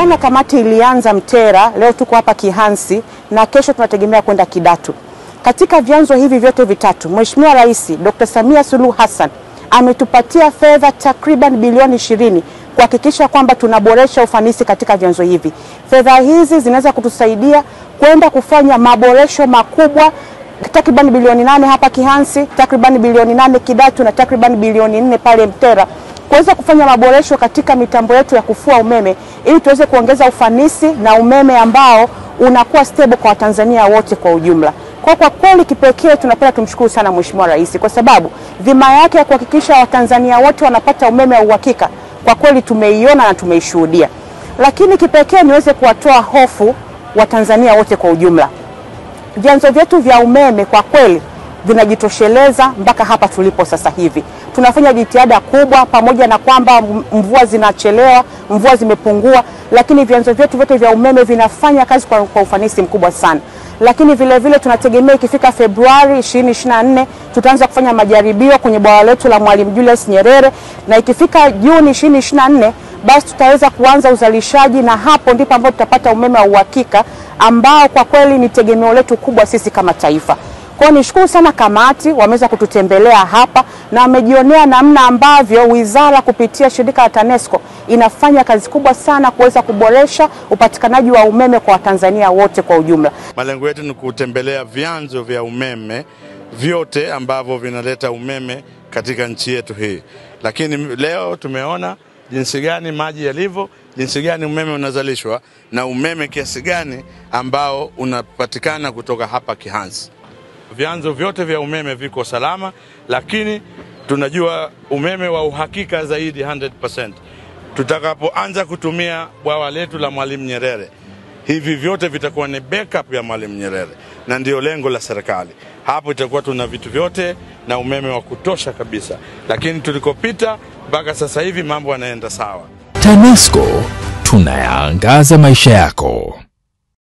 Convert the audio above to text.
Jana kamati ilianza Mtera, leo tuko hapa Kihansi na kesho tunategemea kwenda Kidatu. Katika vyanzo hivi vyote vitatu, Mheshimiwa Rais Dr. Samia Suluhu Hassan ametupatia fedha takriban bilioni ishirini kuhakikisha kwamba tunaboresha ufanisi katika vyanzo hivi. Fedha hizi zinaweza kutusaidia kwenda kufanya maboresho makubwa takriban bilioni nane hapa Kihansi, takriban bilioni nane Kidatu na takriban bilioni nne pale Mtera kuweza kufanya maboresho katika mitambo yetu ya kufua umeme ili tuweze kuongeza ufanisi na umeme ambao unakuwa stable kwa Watanzania wote kwa ujumla. Kwa kwa kweli kipekee tunapenda tumshukuru sana Mheshimiwa Rais kwa sababu dhima yake ya kuhakikisha Watanzania wote wanapata umeme wa uhakika kwa kweli tumeiona na tumeishuhudia. Lakini kipekee niweze kuwatoa hofu Watanzania wote kwa ujumla. Vyanzo vyetu vya umeme kwa kweli vinajitosheleza mpaka hapa tulipo sasa hivi. Tunafanya jitihada kubwa, pamoja na kwamba mvua zinachelewa, mvua zimepungua, lakini vyanzo vyetu vyote vya umeme vinafanya kazi kwa, kwa ufanisi mkubwa sana. Lakini vile vile tunategemea ikifika Februari 2024 tutaanza kufanya majaribio kwenye bwawa letu la Mwalimu Julius Nyerere na ikifika Juni 2024 basi tutaweza kuanza uzalishaji na hapo ndipo ambapo tutapata umeme wa uhakika ambao kwa kweli ni tegemeo letu kubwa sisi kama taifa. Kwa hiyo nishukuru sana kamati, wameweza kututembelea hapa na wamejionea namna ambavyo wizara kupitia shirika la TANESCO inafanya kazi kubwa sana kuweza kuboresha upatikanaji wa umeme kwa Watanzania wote kwa ujumla. Malengo yetu ni kutembelea vyanzo vya umeme vyote ambavyo vinaleta umeme katika nchi yetu hii, lakini leo tumeona jinsi gani maji yalivyo, jinsi gani umeme unazalishwa na umeme kiasi gani ambao unapatikana kutoka hapa Kihansi. Vyanzo vyote vya umeme viko salama, lakini tunajua umeme wa uhakika zaidi 100%. Tutakapoanza kutumia bwawa letu la Mwalimu Nyerere, hivi vyote vitakuwa ni backup ya Mwalimu Nyerere, na ndio lengo la serikali. Hapo itakuwa tuna vitu vyote na umeme wa kutosha kabisa, lakini tulikopita mpaka sasa hivi mambo yanaenda sawa. TANESCO tunayaangaza maisha yako.